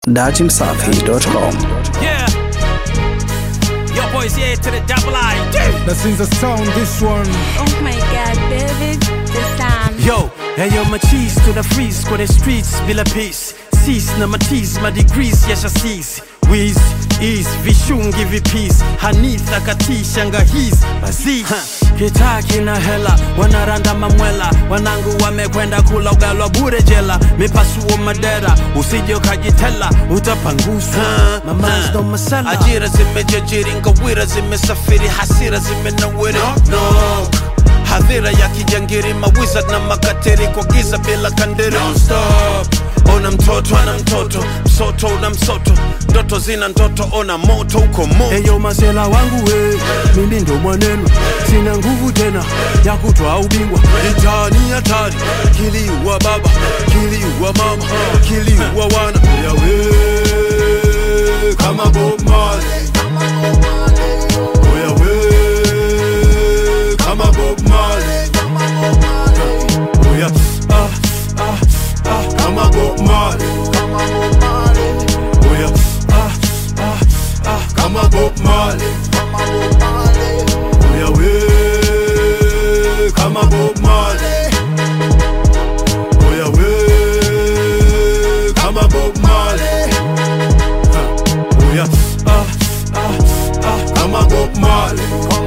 datimsafi.com. Yeah. Yo, boys, here to the double I. That since the sound this one Oh my god, baby, the sound. Yo, hey yo, my cheese to the freeze kwa the streets bila peace. Cease na matis ma degrees yasha cease. Wiz, ease, vishungi vipis hanitha katisha ngahis bazi kitaa kina hela wanaranda mamwela wanangu wamekwenda kula ugali wa bure jela mipasuo madera usije ukajitela utapanguswa Mamas ndo masala ajira zimejajiri ngawira zimesafiri hasira zimenawiri no hadhira ya kijangiri mawiza na makateri kwa giza bila kandiri Non-stop. ona mtoto ana mtoto msoto una msoto ndoto zina ndoto ona moto uko moto eyo masela wangu we mimi ndo mwaneno sina nguvu tena ya kutwa ubingwa itani hatari kiliua baba kiliua mama kiliua wana yawe kama Bob Marley Oya we kama Bob Marley Oya ah ah ah kama Bob Marley Oya ah ah ah kama Bob Marley Oya we kama Bob Marley Oya we kama Bob Marley Oya ah ah ah kama Bob Marley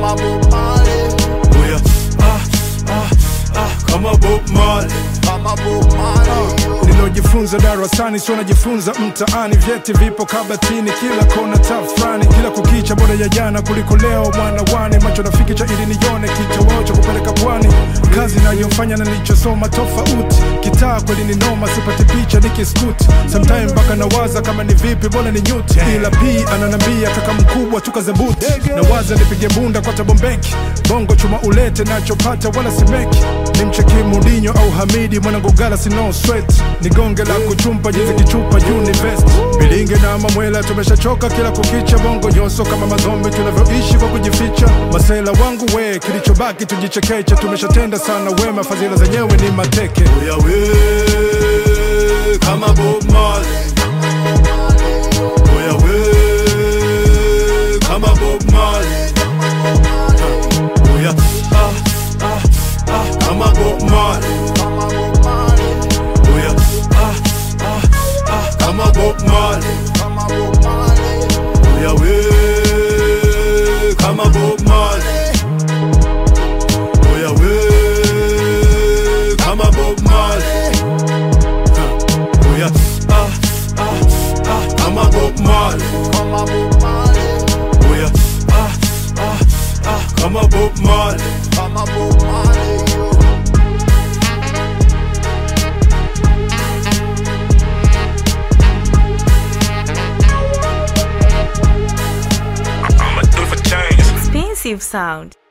Oya ah ah ah kama Bob Marley nilojifunza darasani sio najifunza mtaani vyeti vipo kabatini kila kona tafrani kila kukicha bora ya jana kuliko leo mwana wane macho nafiki cha ili nione kitoweo cha kupeleka pwani kazi nayofanya na nilichosoma tofauti kitaa kweli ni noma sipati picha nikiskuti sometime mpaka nawaza kama ni vipi bora ni nyuti ila p ananambia kaka mkubwa tukazebuti nawaza nipige bunda kwa tabombeki bongo chuma ulete nachopata wala simeki ni mcheki mudinyo au hamidi mwanangu gala sino sweat ni gonge la kuchumpa jinsi kichupa univest bilinge na mamwela tumeshachoka kila kukicha bongo nyoso kama mazombi tunavyoishi kwa kujificha masela wangu we kilichobaki tujichekeche tumeshatenda sana wema fadhila zenyewe ni mateke Oya we kama Bob Marley Oya we kama Bob Marley Oya ah ah ah kama Bob Marley Oya ah ah ah kama Bob Marley Oya we kama Bob Marley Oya we kama Bob Marley Oya ah ah ah kama Bob Marley Oya ah ah ah kama Bob Marley Expensive sound.